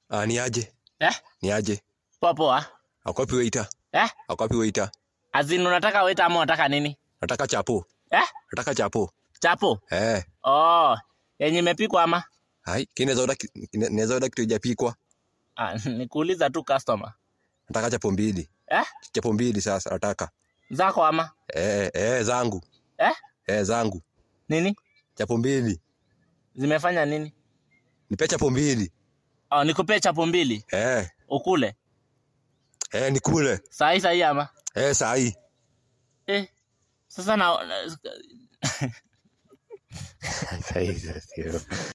Ah, ni aje? Eh? Ni aje? Poa poa. Akwapi waiter? Eh? Akwapi waiter? Azin unataka weta ama unataka nini? Nataka chapo. Eh? Nataka chapo. Chapo. Eh. Oh, yenye imepikwa ama? Hai, kinaweza oda kinaweza oda kitu hajapikwa. Ah, nikuuliza tu customer. Nataka chapo mbili. Eh? Chapo mbili sasa nataka. Zako ama? Eh, eh zangu. Eh? Eh zangu. Nini? Chapo mbili. Zimefanya nini? Nipe chapo mbili. Oh, nikupee chapo mbili Eh. ukule. Eh, nikule. Saa hii saa hii ama? Eh, saa hii. Eh. Sasa na Saa hii sasa.